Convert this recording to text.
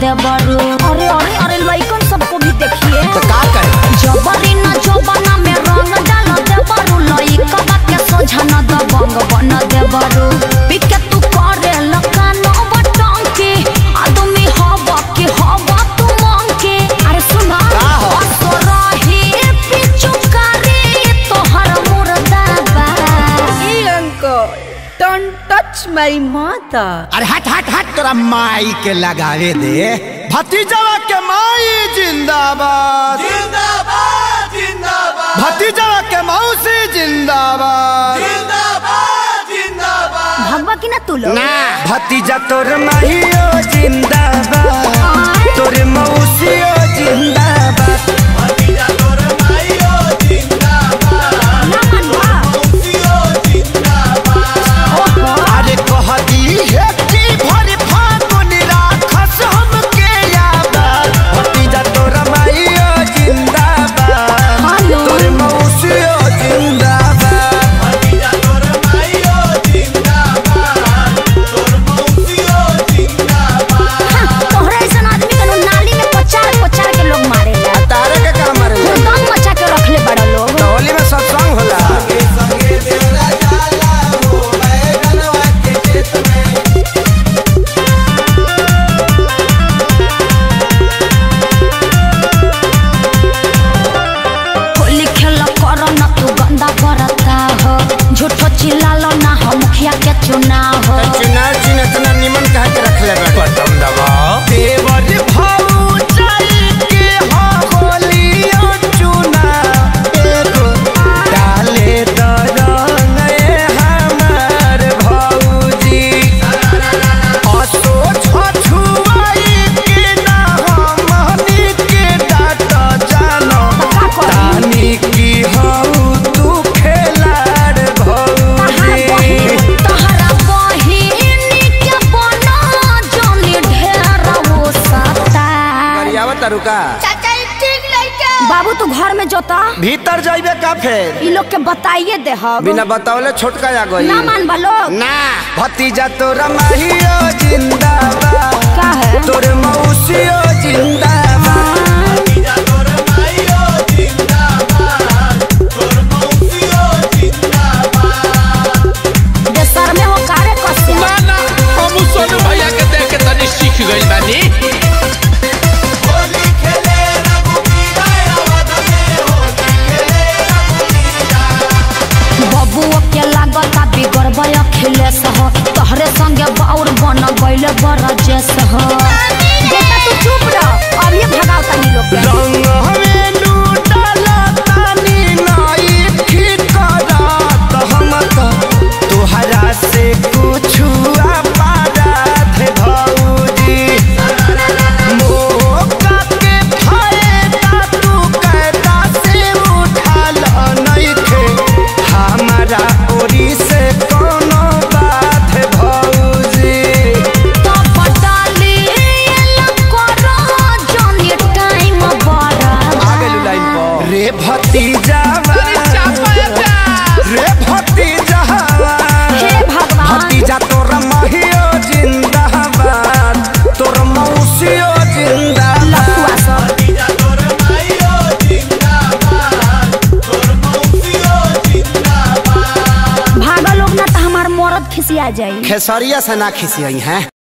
देवरू अरे अरे अरे लइकन सबको भी देखिए तो का करे जबरी न जबना में रंग डाल देवरू लइका के सोझा न दबंग बन देवरू पिके तू करे लकान बटंकी आदमी हवा के हवा तू मंकी अरे सुना का हो? असरही पिचुकारी तोहर मुर्दाबा Hey uncle, don't touch my mother. अरे हट हट हट तोरा माई के लगावे दे भतीजवा के माई जिंदाबाद जिंदाबाद जिंदाबाद भतीजवा के मौसी जिंदाबाद जिंदाबाद जिंदाबाद भगवा की ना तू लोग ना भतीजा तोर माहियो जिंदाबाद तोर मौसियो जिंदाबाद भतीजा तोर माइयो जिंदाबाद ना मनवा मौसियो जिंदाबाद अरे कहती है कि भरी फागुन राखस हमके याद भतीजा तोर माहियो जिंदाबाद हेलो तोर मौसियो जिंदाबाद भतीजा तोर माइयो जिंदाबाद तोर मौसियो जिंदाबाद तोहरा ऐसा आदमी के लोग नाली में पचार पचार के लोग मारे तारे के काम मारे हुरदम मचा के रखले बड़ा लोग होली में सत्संग होला संगे संगे देवरा जाला हो बैगनवा के खेत में होली खेल कर न तू गंदा बरता हो झूठो चिल्लालो ना हो मुखिया के चुनाव हो चुनाव चिन्ह इतना निमन कहा के रखले बटन दबाओ देवर भौजाई के हो होलियो चुना एगो डाले दरंग ए हमार भौजी असो छछुआई के ना हमनी के डाट जानो का करी? तानी की हऊ तू खेलाड़ भौजी तहरा बहिनी के बना जोनी ढेर वो सता करियावा तरुका बाबू तू घर में जोता भीतर जाइबे का फेर ई लोग के बताइए दे हम बिना बतावले छोटका आ गई ना मान बा लोग ना भतीजा तोरा माहियो जिंदाबाद का है तोर मौसियो जिंदाबाद भतीजा तोर माइयो जिंदाबाद तोर मौसियो जिंदाबाद देशर में हो कारे कसे ना ना हम सोनू भैया के देख के तनी सीख गइल बानी होली खेले रघुबीरा अवध में होली खेले रघुबीरा बबुओ के लागता बिगड़बय अखिलेश हो तोहरे संगे बाउर बन गइले बरजेश हो बेटा तू चुप रह अब ये भगाओ तनी लोग के रंग हमें लूटला तानी नाई ठीक करत हम तो तोहरा से कुछ पारत भौजी मौका के फायदा तू कैदा से उठाल नइखे हमारा ओरी से कोनो बात भौजी तो पटाली करो जोनी टाइम बड़ा रे भतीजा रे भतीजा हे भगवान भतीजा तोर महियो जिंदाबाद तोर मौसियो जिंदाबाद लफुआ सब भतीजा तोर माइयो जिंदाबाद तोर मौसियो जिंदाबाद भागा लोग ना तो हमार मरद खिसिया जाई खेसरिया से ना खिसियई हैं